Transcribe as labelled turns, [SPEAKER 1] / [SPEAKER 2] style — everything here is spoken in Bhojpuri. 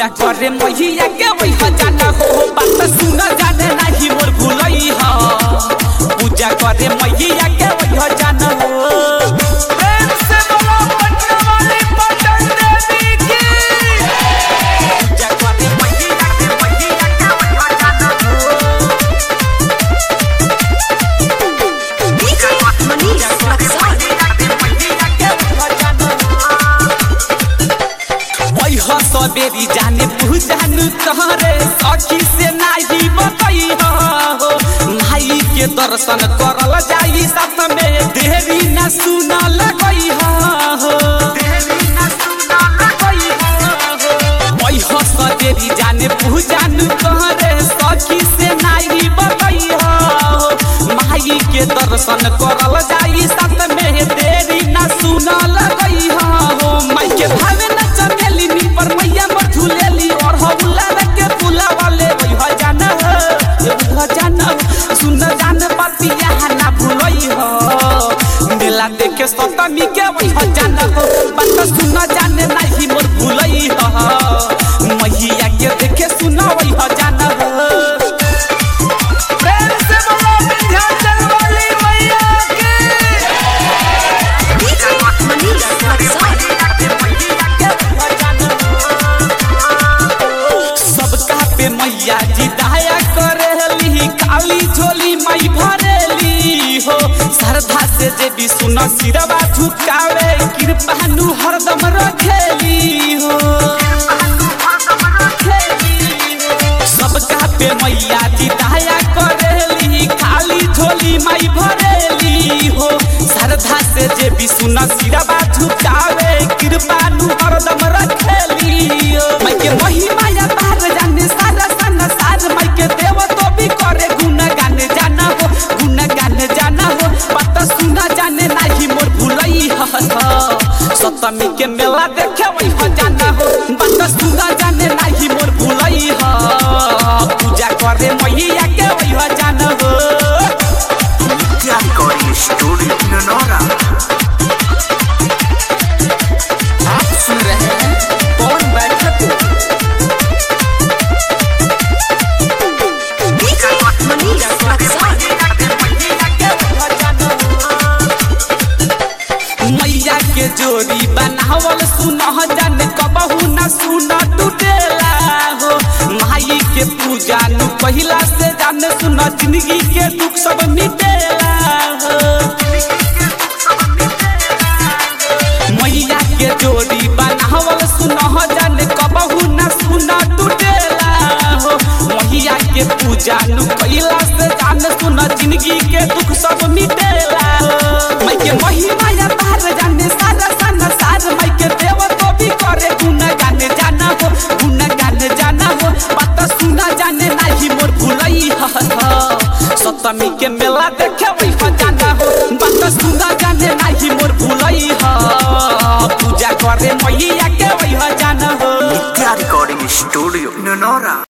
[SPEAKER 1] करे मैया के वही जाना हो बात सुन जाने नहीं मोर भूलई ह पूजा करे मैया के वही जाना हो प्रेम से बोलो पटना वाली पटन देवी की पूजा करे मैया के मैया के वही जाना हो
[SPEAKER 2] DJ Manish Luxor.
[SPEAKER 1] सबेरी जाने पूजानु तहरे सखी से नाही बतई हो माई के दर्शन करल जाई साथ में देरी न सुन लगई हो हो सबेरी जाने पूजानु तहरे सखी से नाही बतई हो माई के दर्शन करल जाई साथ में देरी न सुन लगई हो माई के भावे न चमेली नी पर मैया मोर झूलेली और हौला के फूला वाले वही हो जाना हो ये हो जाना हो, सुन जान पतिया ना भूलई हो मेला देखे सतमी के वही हो जाना हो बात सुन जाने नहीं मोर भूलई हो मैया के देखे सुन वही हो जाना हो प्रेम से बोलो विंध्याचल वाली मैया के
[SPEAKER 2] DJ Manish Luxor.
[SPEAKER 1] सबका पे मैया जी दया करेली काली झोली मई भरेली हो श्रद्धा से जे भी सुन सिरवा झुकावे कृपानु हरदम रखेली हो सबका पे मैया जी दया करेली खाली झोली मई भरेली हो श्रद्धा से जे भी सुन सिरवा झुकावे कृपानु हरदम रखेली हो मैं के महिमा या तार जाने सारा सन सार मैं के देव तो भी करे गुण गाने जाना हो गुण गाने जाना हो पता सुना जाने नहीं मोर भूलई ह सप्तमी के मेला देखे वही हो जाना हो बात सुना जाने नहीं मोर भूलई ह पूजा करे मैया के वही हो जाना हो
[SPEAKER 3] Media Recording Studio Nonora.
[SPEAKER 1] आप सुन रहे हैं कौन बैठक
[SPEAKER 2] DJ Manish Luxor.
[SPEAKER 1] मैया के जोड़ी बनावल सुन जाने कबहू न सुन टूटेला हो माई के पूजा नु पहिला से जाने सुन जिंदगी के दुख सब मिटेला हो मैया के जोड़ी बनावल सुन जाने कबहू न सुन टूटेला हो मैया के पूजा नु पहिला से जाने सुन जिंदगी के दुख सब मिटेला हो मैं के महिमा या तार जाने सारा सन सार मैं के देव तो भी करे गुण गाने जाना हो गुण गाने जाना हो पता सुना जाने नहीं मोर भूलई ह सप्तमी के मेला देखे वही हो जाना हो बात सुना जाने नहीं मोर भूलई ह पूजा करे मैया के वही हो जाना हो
[SPEAKER 3] Media Recording Studio Nonora.